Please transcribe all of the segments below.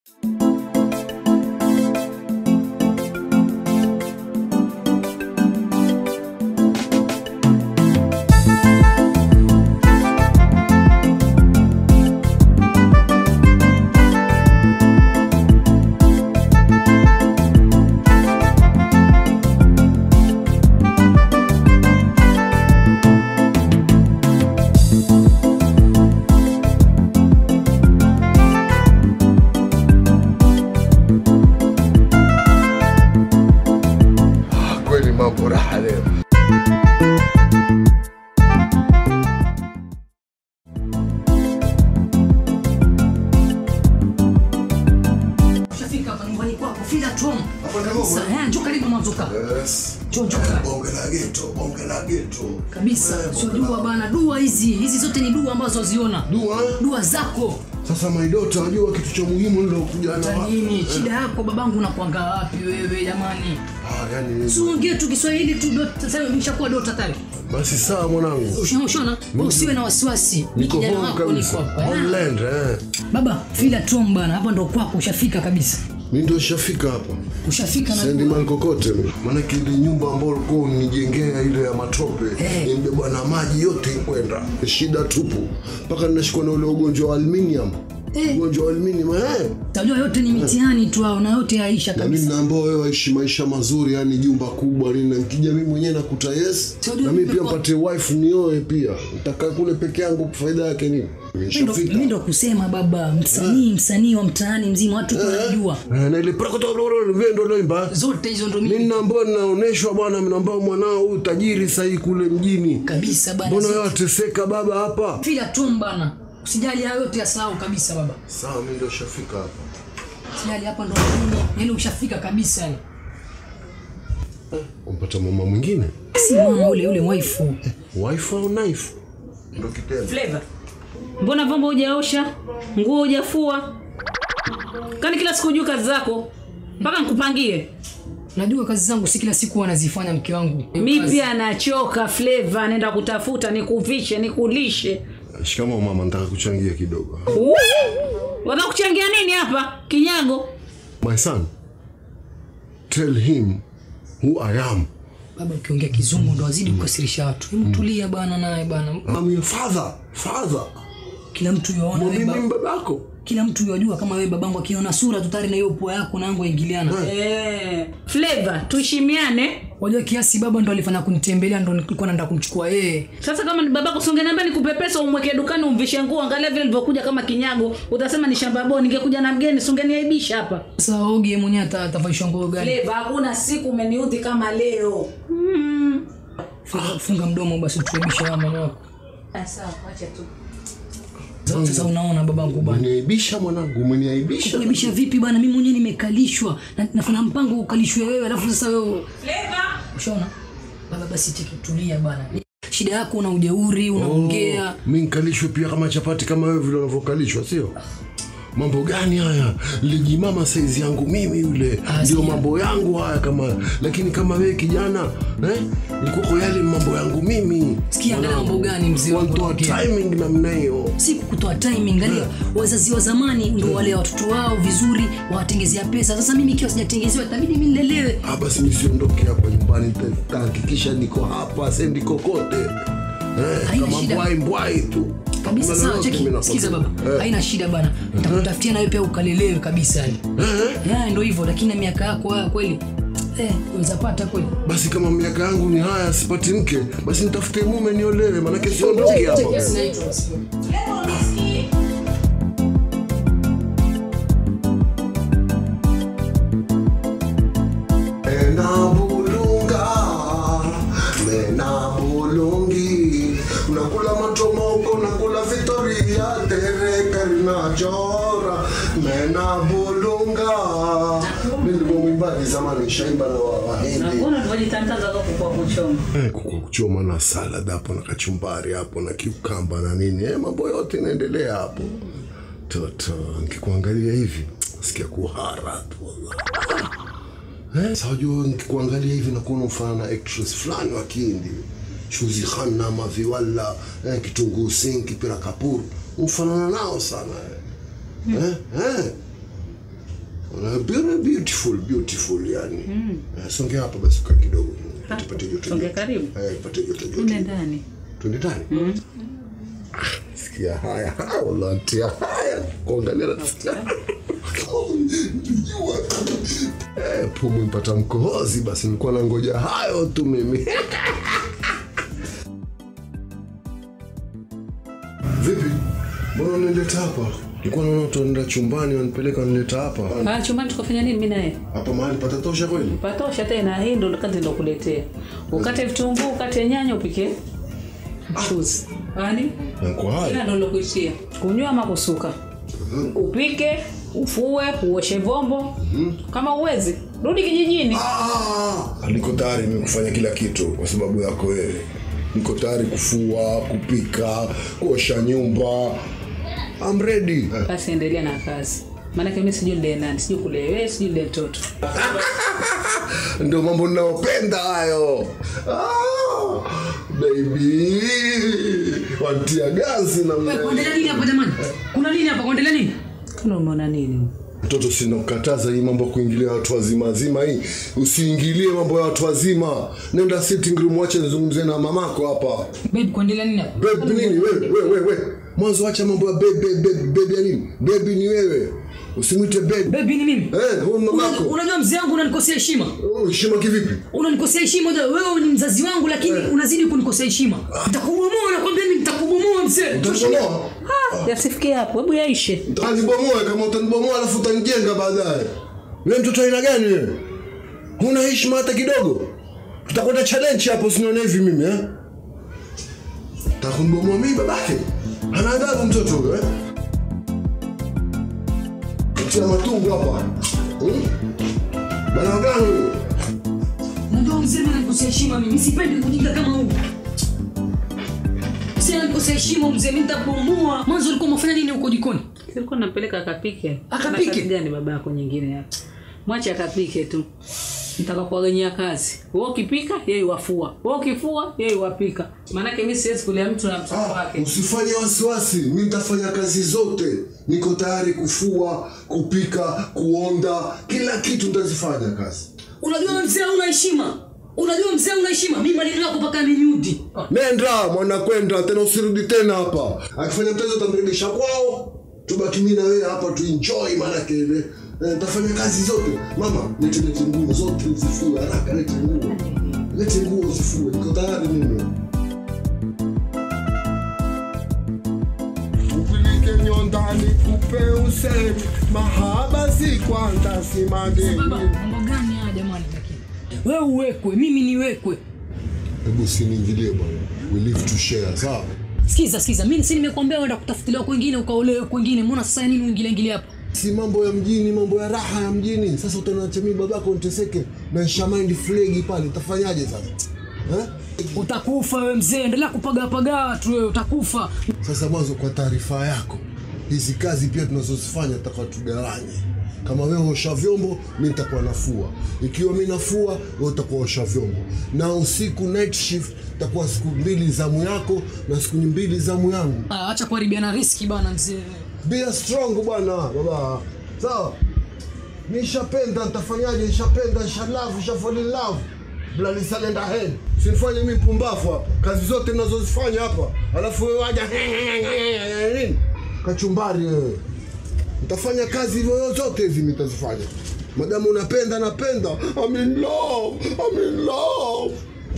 Kweli mambo raha leo. Ushafika hapa nyumbani kwako, fila Tom. Hapo ndio Sasa, eh, njoo karibu mwanzo kaa. Yes. Njoo njoo kaa. Bonge la geto, bonge la geto. Kabisa. Eh, Sio bonge la- dua bana, dua hizi. Hizi zote ni dua ambazo waziona. Dua. eh? Dua zako. Sasa my daughter, unajua kitu cha muhimu ndio kuja na Hata nini? Shida yako babangu unakuanga wapi wewe jamani? Ah, yani Siongee tu Kiswahili tu dot sasa nimeshakuwa dota tayari. basi sawa mwanangu. Ushona? Usiwe na wasiwasi. Mimi Niko kijana home wako niko kabisa. hapa. eh. Homeland, eh. Baba, fila Tom bana, hapa ndo kwako ushafika kabisa. Mimi ndio shafika hapa. Ushafika na Sendi dua. mali kokote mimi. Maanake ile nyumba ambayo ulikuwa unijengea ile ya matope Eh. imebebwa na maji yote ikwenda. Shida tupu. Mpaka ninashikwa na ule ugonjwa wa aluminium. Eh. Ugonjwa wa aluminium eh. Tajua yote ni mitihani tu hao na yote yaisha na mimi kabisa. naambia wewe waishi maisha mazuri, yani jumba kubwa nini, na nikija mimi mwenyewe nakuta yes, Sio na mimi pia nimekuwa- mpate wife nioe pia, nitakaa kule peke yangu, faida yake nini? Mimi ndo- Nishafika. Mimi ndo kusema baba, msanii msanii wa mtaani mzima watu wanajua. Eh, na ile prakotobloro vendo loimba Zote hizo ndo mimi mimi naambia ninaoneshwa bwana, mimi naambia mwanao huyu tajiri sahii kule mjini, kabisa bana. mbona wewe ateseka baba hapa? Fila Tom bana. Usijali hayo yote yasahau kabisa baba. Sawa, mimi ndio shafika hapa. Usijali hapa ndo mimi. Yaani ushafika kabisa yani. Umpata mama mwingine Si mama ule ule waifu. wife au knife? Ndio kitendo. Flavor. Mbona vyombo hujaosha? Nguo hujafua? Kani kila siku hujui kazi zako? Mpaka nikupangie. Najua kazi zangu si kila siku wanazifanya mke wangu. Mi Kazi- pia nachoka Flavor, nenda kutafuta nikuvishe, nikulishe. Shikamoo mama, nataka kuchangia kidogo. Wanakuchangia nini hapa? Kinyago. My son, tell him who I am. Baba ukiongea kizungu ndo wazidi kukasirisha watu. Hebu tulia bana naye bana. I'm your father. Father. Kila mtu yuaona wewe Mimi baba. ni babako. Kila mtu yajua kama wewe babangu akiona sura tu tayari na hiyo pua yako na yangu yaingiliana. Eh, Flavor, tuheshimiane. Wajua kiasi baba ndo alifanya kunitembelea ndo nilikuwa naenda kumchukua yeye. Sasa kama ni babako songeniambia nikupe pesa umweke dukani umvishe nguo, angalia vile nilivyokuja kama kinyago, utasema ni shamba bora. Ningekuja na mgeni songeniaibisha hapa. Sasa ogi yeye mwenyewe ata- atavalishwa nguo gani? Flavor, hakuna siku umeniudhi kama leo. Mm. Funga, funga mdomo basi tuaibisha ya mama wako. Sawa, acha tu. Sasa- Sasa unaona babangu bana. Umeniaibisha mwanangu, umeniaibisha. Kuaibisha vipi bana? Mimi mwenyewe nimekalishwa na nafanya mpango ukalishwe wewe alafu sasa wewe Flavor. ushaona? Baba basi tiki tulia bana. Shida yako una ujeuri, unaongea. Mimi nikalishwe pia kama chapati kama wewe vile unavyokalishwa, sio? Mambo gani haya? Lijimama saizi yangu mimi yule, Ah, ndio sikia. mambo yangu haya kama, lakini kama wewe kijana eh, ilikuwa yale mambo yangu mimi. Sikia angalia mambo gani mzee wangu. Wanatoa anaongea. timing namna hiyo. si kutoa timing angalia wazazi wa zamani ndio wale watoto wao vizuri wawatengezea pesa sasa mimi ikiwa sijatengezewa itabidi mimi nilelewe Ah, basi nisiondoke hapa nyumbani, nitahakikisha niko hapa, sendi kokote eh, Haina kama shida. mbwai mbwai tu kabisa Hakuna sawa lolote cheki mimi sikiza nakwambia. baba Eh. haina shida bana nitakutafutia nawe pia ukalelewe kabisa yani eh ndio hivyo lakini na miaka yako haya kweli eh unaweza pata kweli basi kama miaka yangu ni haya sipati mke basi nitafute mume niolewe manake siondoke hapa Cheki asinaitwa basi. Mena bulunga, mena bulungi, nakula matomoko, nakula Victoria, tereka linachora, mena bulunga. Mimi ndivyo mwimbaji zamani, shaimba na wa- Wahindi. Mbona tunajitangaza kwa kwa kuchoma? Eh, kuku kuchoma na salad hapo na kachumbari hapo na kiukamba na nini eh, mambo yote inaendelea hapo. Toto, nikikuangalia hivi nasikia kuhara tu wallahi. Eh, sasa unajua nikikuangalia hivi nakuona mfano na actress fulani wa Kihindi. Shuzi Khanna, Maviwala, eh, Kitunguu Singh, Kipira Kapoor. Mfanana nao sana eh. Eh, eh. Uh, very beautiful beautiful yani Eh, songea hapa basi kaa kidogo tupate joto Songea joto. karibu. Eh, tupate joto joto Ende ndani. twende ndani Ah, sikia haya Ah, wallahi tia haya kuangalia na sikia Jua. Eh, pumu mpata mkohozi basi nilikuwa nangoja hayo tu mimi vipi mbona unanileta hapa nilikuwa naona watu wanaenda chumbani wanipeleka wanileta hapa Ah, chumbani tukafanya nini mimi naye? hapa mahali patatosha kweli Patosha tena hii ndo kazi ndo kuletea. Ukate vitunguu, ukate nyanya upike mchuzi. Yaani na kwa haya ila ndo lokuishia. Kunywa ama kusuka. Upike, ufue, uoshe vyombo. Kama uwezi, rudi kijijini. Ah, niko tayari mimi kufanya kila kitu kwa sababu yako wewe. Niko tayari kufua, kupika, kuosha nyumba. I'm ready. Basi endelea na kazi. Maanake mimi sijui nile nani, sijui kule wewe, sijui nile mtoto. Ndio mambo ninayopenda hayo. Ah, baby. Watia gazi na Wewe, kuendelea nini hapa jamani kuna nini hapa kuendelea nini Kuna umeona nini? mtoto sinakukataza hii mambo ya kuingilia watu wazima wazima hii usiingilie mambo ya watu wazima nenda sitting room wache nizungumzie na mamako hapa babe kuendelea nini hapa Babe nini wewe wewe wewe wewe. Mwanzo acha mambo ya baby baby baby ya nini? Baby ni wewe. Usimwite baby. babe ni mimi Eh, huyu Una- mamako. unajua mzee wangu unanikosea heshima Oh, Heshima kivipi? unanikosea heshima unajua wewe ni mzazi wangu lakini unazidi kunikosea heshima nitakubomoa nakwambia mimi nitakubomoa mzee Utanibomoa? Ah, yasifikie hapo. Hebu yaishe. Utanibomoa kama utanibomoa alafu utanijenga baadaye. Wewe mtoto aina gani wewe? Huna heshima hata kidogo. Tutakwenda challenge hapo sinaona hivi mimi eh? Takunibomoa mimi babake. Ana adabu mtoto huyo eh? Tia matungu hapa. Hmm? Bana gani huyo? unajua mzee mimi nanikosea heshima mimi sipendi kujinga kama huu Sasa nanikosea heshima mzee mimi nitakubomoa mwanzo ulikuwa umefanya nini huko jikoni Silikuwa nampeleka akapike. Akapike? Ana kazi gani baba yako nyingine hapa? Mwache akapike tu. Nitakakuaganyia kazi. Wewe ukipika, yeye wafua. Wewe ukifua, yeye wapika. Maanake mimi siwezi kulia mtu na mtoto Ah, wake. usifanye wasiwasi mi nitafanya kazi zote niko tayari kufua kupika kuonda kila kitu nitazifanya kazi unajua mzee una heshima unajua mzee una heshima mimi maneno yako mpaka ameniudhi nenda mwana kwenda tena usirudi tena hapa akifanya mtezo utamrudisha kwao tubaki mi na wewe hapa tuenjoy maanake ile eh, nitafanya kazi zote mama lete lete nguo zote zifue haraka lete nguo lete nguo zifue niko tayari mimi upilike nyondani kupe usemi mahaba si kwanza si mageni baba mambo gani haya jamani lakini wewe uwekwe mimi niwekwe hebu usiniingilie bwana we live to share sawa sikiza sikiza mimi si nimekuambia uenda kutafutiliwa kwingine ukaolewe kwingine mbona sasa nini uingilie ingilie hapa si mambo ya mjini mambo ya raha ya mjini sasa utanacha mimi babako niteseke na nshamind flegi pale utafanyaje sasa eh? utakufa wewe mzee endelea kupagapagaa tu wewe utakufa sasa mwanzo kwa taarifa yako hizi kazi pia tunazozifanya tutakuwa tugawanye kama wewe osha vyombo mi nitakuwa nafua ikiwa mi nafua wewe utakuwa osha vyombo na usiku night shift takuwa siku mbili zamu yako na siku mbili zamu yangu Ah, acha kuharibiana riski bana mzee be strong bwana baba sawa nishapenda nitafanyaje nishapenda nishalove nishafall in love bloody silent ahead sinifanye mimi pumbafu hapa kazi zote ninazozifanya hapa alafu wewe waja nini kachumbari wewe nitafanya kazi hivyo zote hizi nitazifanya madamu unapenda napenda I'm in love I'm in love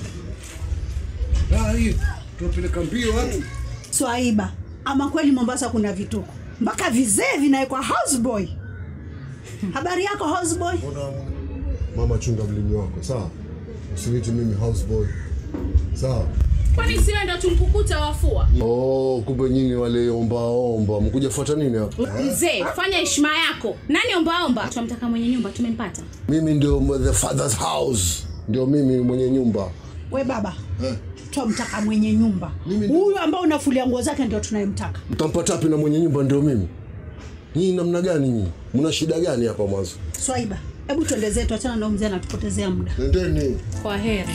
Ah, hii tunapeleka mbio watu Swaiba, ama kweli Mombasa kuna vituko mpaka vizee vinawekwa houseboy. Habari yako houseboy? mama chunga mlimi wako sawa usiniti mimi houseboy sawa kwani siwe ndo tumkukuta wafua oh, kumbe nyinyi wale ombaomba mkuja fuata nini hapa mzee fanya heshima yako nani ombaomba tunamtaka mwenye nyumba tumempata mimi ndio the father's house ndio mimi mwenye nyumba We baba, twamtaka mwenye nyumba Mimi- huyu ambao unafulia nguo zake ndio tunayemtaka. mtampata wapi na mwenye nyumba ndio mimi nyinyi namna gani nyinyi mna shida gani hapa mwanzo Swaiba, hebu tuende zetu, achana na mzee anatupotezea muda. nendeni kwa heri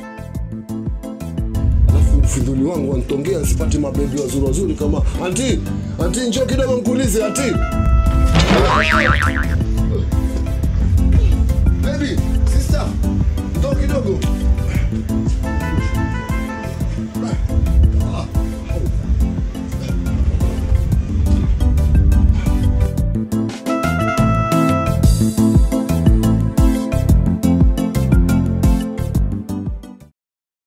alafu ufidhuli wangu wanitongea nsipate mabebi wazuri wazuri kama anti anti njoo kidogo nkuulize anti